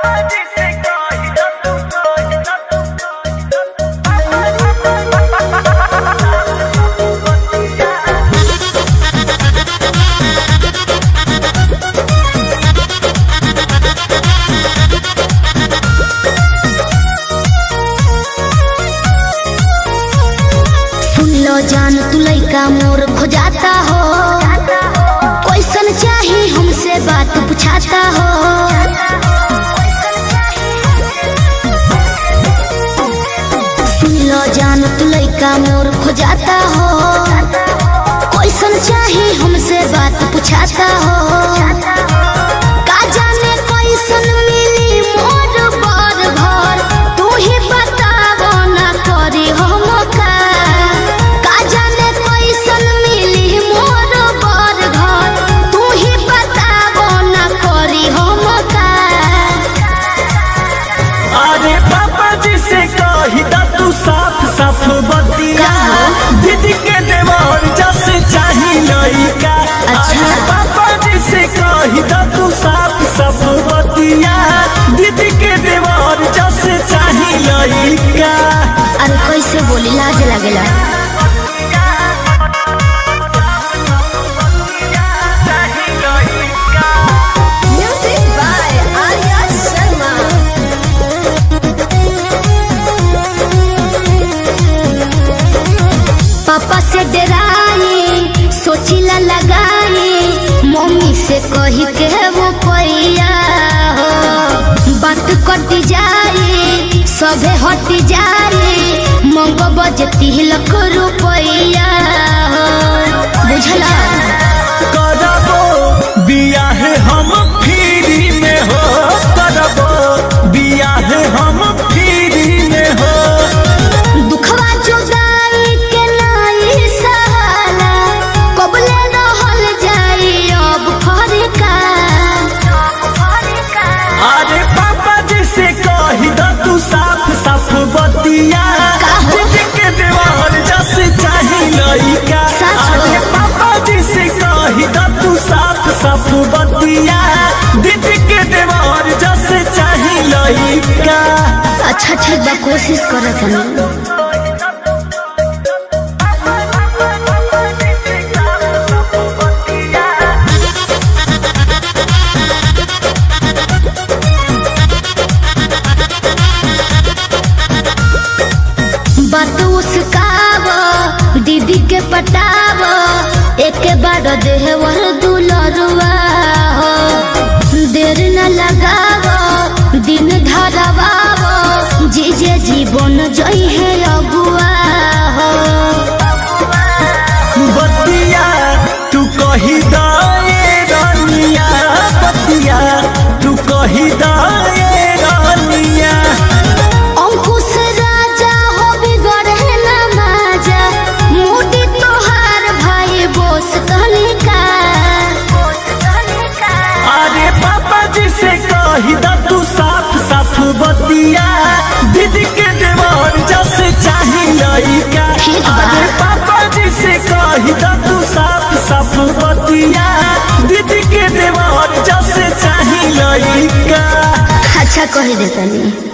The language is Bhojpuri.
सुन लो जान तू लइका मोर खोजाता हो कैसन चाही हमसे बात पूछाता हो सुन लो जान तू लइका मोर खोजाता हो कैसन चाही हमसे बात पूछाता हो का जाने कैसन मिली मोर बार भर तू ही बतावो ना करी हम का का जाने कैसन मिली मोर बार घर तू ही बतावो ना करी हम का अरे पापा जी से कही दा तू साफ साफ बतिया दीदी के देवर जस चाही लइका अच्छा। अरे पापा जी से कही दा तू साफ साफ बतिया दीदी के देवर जस चाही लइका अरे कैसे बोली लाज लगेला Music by Arya Sharma. पापा से डराई सोचिला लगाई मम्मी से कही के वो पैया हो बात कट जाई सबे हट जाई मंग बजती लख रुपया हो बुझला करबो बियाह हम फ्री में हो करबो बियाह हम फ्री में हो दुखवा जुदाई के नाई सहाला कबले रहल जाई अब फरका अरे पापा जी से कही दा तू साफ साफ बतिया काहो? दीदी के देवर जस चाही लइका सच हो। अरे पापा जी से कही दा तू साफ साफ बतिया दीदी के देवर जस चाही लइका अच्छा ठीक बा कोशिश करत हनी बात उसकाव दीदी के पटाव एक बार देहवर दुलरुआ हो देर न लगाव दिन धरवाव जीजे जीवन जई है अगुआ हो बतिया तू कही दाए रानिया बतिया तू कही दाए रानिया अंकुश राजा हो बिगड़े न माजा मोटी तोहार भाई बोस कनिका अरे पापा जी से कही दा तू साफ साफ बतिया दीदी के देवर जस चाही लइका ठीक बा। अरे पापा जी से कही दा तू साफ साफ बतिया दीदी के देवर जस चाही लइका अच्छा कह देतनी